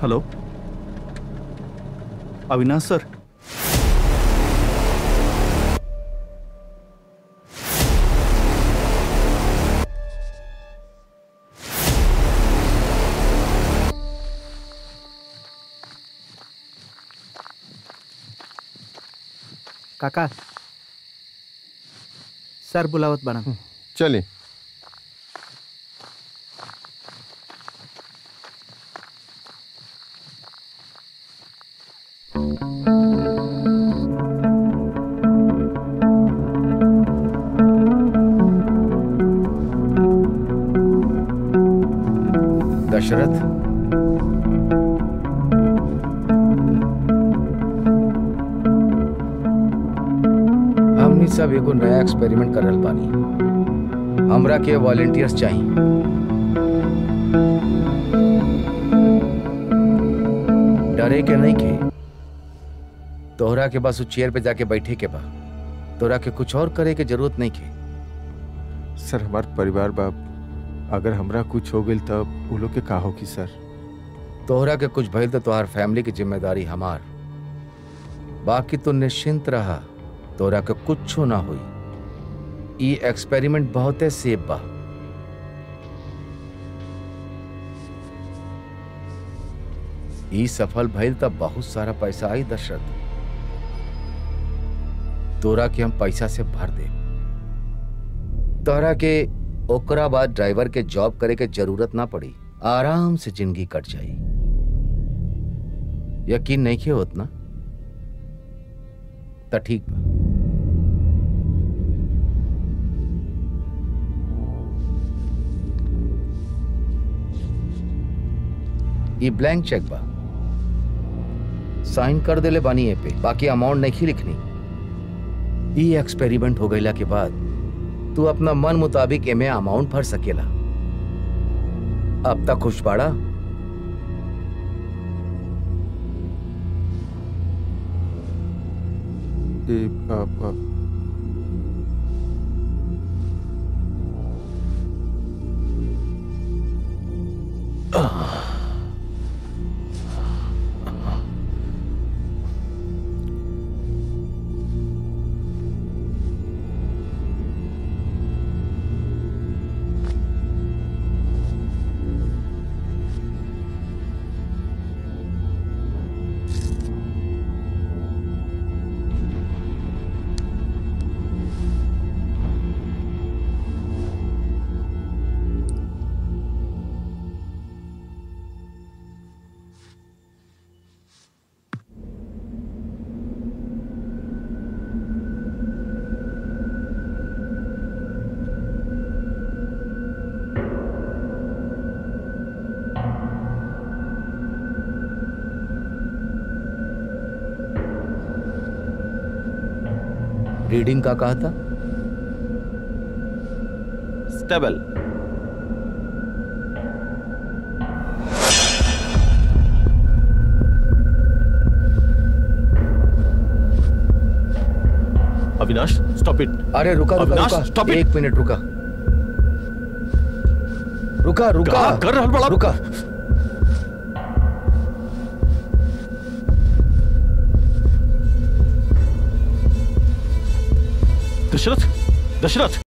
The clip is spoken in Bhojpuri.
हेलो अविनाश सर काका सर बुलावत बना चलिए दशरथ हमनी सब एगो नया एक्सपेरिमेंट कर रहल बानी हमरा के वॉलेंटियर्स चाहिए डरे के नहीं के तोहरा के बस उस चेयर पे जाके बैठे के बा तोहरा के कुछ और करे के जरूरत नहीं के सर हमार परिवार बाप अगर हमरा कुछ हो गई तब वो लोग के का होगी सर तोहरा के कुछ भइल तो तोहार फैमिली की जिम्मेदारी हमार बाकी तू निश्चिंत रहा तोहरा के कुछ ना हुई ई एक्सपेरिमेंट बहुते सेफ बा ई सफल भइल तब बहुत सारा पैसा आई दशरथ तोरा के हम पैसा से भर दे तोहरा के ओकरा बाद ड्राइवर के जॉब करे के जरूरत ना पड़ी आराम से जिंदगी कट जाई यकीन नहीं के होत ना त ठीक बा ये ब्लैंक चेक बा साइन कर देले बानी ए पे बाकी अमाउंट नहीं लिखनी ई एक्सपेरिमेंट हो गईला के बाद तू अपना मन मुताबिक एमे अमाउंट भर सकेला अब तक खुश बाड़ा ये आ, आ, रीडिंग का कहा था स्टेबल अविनाश स्टॉप इट अरे रुका रुका अविनाश, रुका stop it. एक मिनट रुका रुका रुका क्या कर रहल बड़ा? रुका दशरथ दशरथ